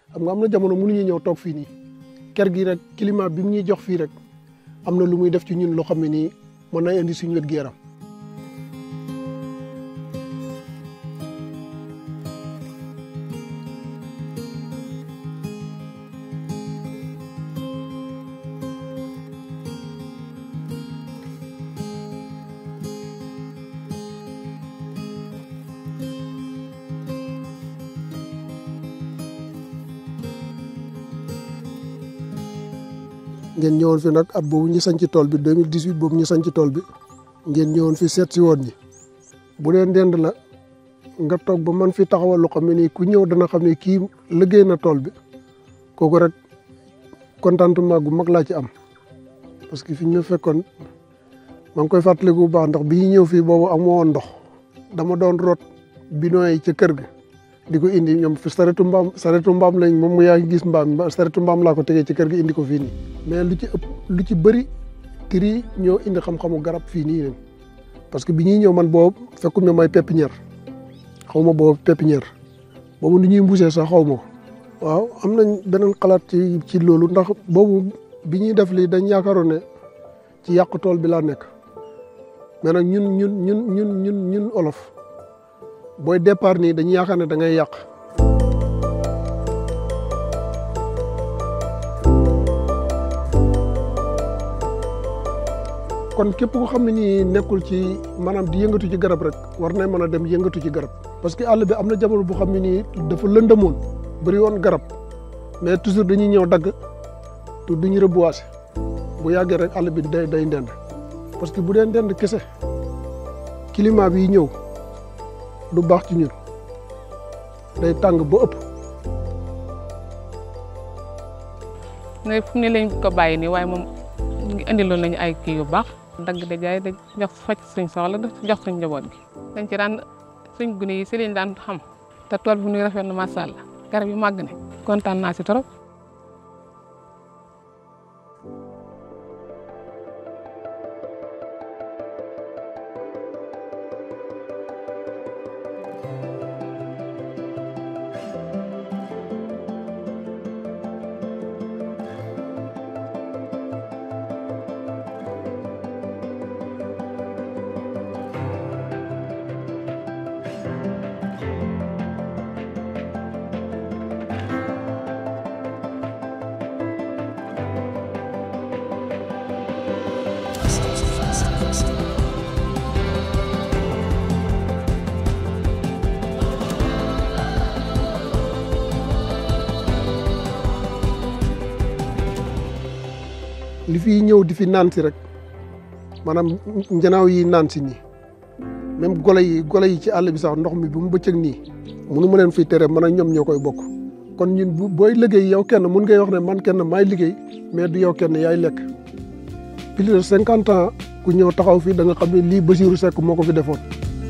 xam nga am na jamono mënuñu ñëw toog fii nii ker gi rek climat bi mu ñuy jox fii rek am na lu muy def ci ñun loo xam ne nii mën na indi suñu wét gi yaram ngeen ñëwoon fi nag at boobu ñu sanc tool bi 2018 boobu ñu sanc tool bi ngeen ñëwoon fi seet si woon ñi bu dee ndend la nga toog ba man fi taxawal lu xam ne nii ku ñëw dana xam ne kii liggéey na tool bi kooku rek contentement gu mag laa ci am parce que fi ñu fekkoon maa ngi koy fàttaliku bu baax ndax bi ñu ñëw fii boobu amoo woon ndox dama doon root bidon yi ca kër ga di ko indi ñoom fi saretu mbaam saretu mbaam lañ moom mu yaa ngi gis mbaam saretu mbaam laa ko tegee ci kër gi indi ko fii nii mais lu ci ëpp lu ci bëri tri ñoo indi xam-xamu garab fii nii leen parce que bi ñuy ñëw man boobu fekkum ne may pépinière xaw ma boobu pépinière boobu ni ñuy mbusee sax xaw ma ko waaw am nañ beneen xalaat ci ci loolu ndax boobu bi ñuy def lii dañ yaakaaroon ne ci yàq tool bi laa nekk mais nag ñun ñun ñun ñun ñun ñun olof booy départ nii dañuy yaakaar ne da ngay yàq kon képp ko xam ne nii nekkul ci maanaam di yëngatu ci garab rek war na mën a dem yëngatu ci garab parce que àll bi am na jamono bu xam ne nii dafa lëndëmoon bëri woon garab mais toujours dañuy ñëw dagg te duñu reboiser bu yàggee rek àll bi day day ndend parce que bu dee ndend kese climat bi ñëw du baax ci ñun day tàng ba ëpp. ne fu ne lañ ko bàyyi nii waaye moom ngi indiloon nañu ay kii yu baax dagg da jaay da jox faj suñ soxla jox suñ njaboot gi dañ ci daan suñ gune yi si lañ daan xam te tool bi nuy rafet na macha allah garab yi màgg ne kontaan naa si trop. li fi ñëw di fi naan si rek maanaam njanaaw yi naan si nii même golo yi golo yi ci àll bi sax ndox mi bu mu bëccëg nii munu ma leen fi tere man ak ñoom ñoo koy bokk kon ñun bu booy liggéey yow kenn mun ngay wax ne man kenn maay liggéey mais du yow kenn yaay lekk plus de cinquante ans ku ñëw taxaw fii da nga xam ne lii Basiirou Seck moo ko fi defoon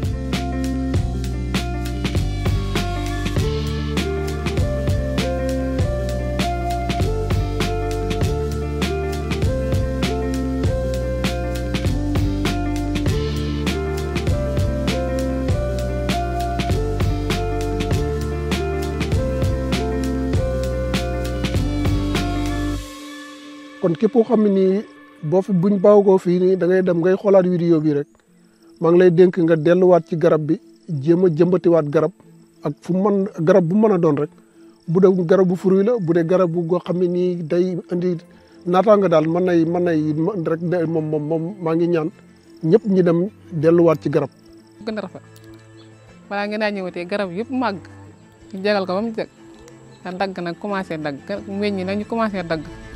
kon képp koo xam ne nii boo fi buñ baaw koo fii nii da ngay dem ngay xoolaat vidéo bi rek maa ngi lay dénk nga delluwaat ci garab bi jéem a jëmbatiwaat garab ak fu mën garab bu mën a doon rek bu dee garab bu fruit la bu dee garab bu goo xam ne nii day indi naataanga daal mën nay mën nay rek moom moom moom maa ngi ñaan ñëpp ñi dem delluwaat ci garab. gën a rafet balaa ngeen naa ñëwatee garab yëpp màgg ñu jagal ko ba mu jag dagg nag commencé dagg meññ nag ñu commencé dagg.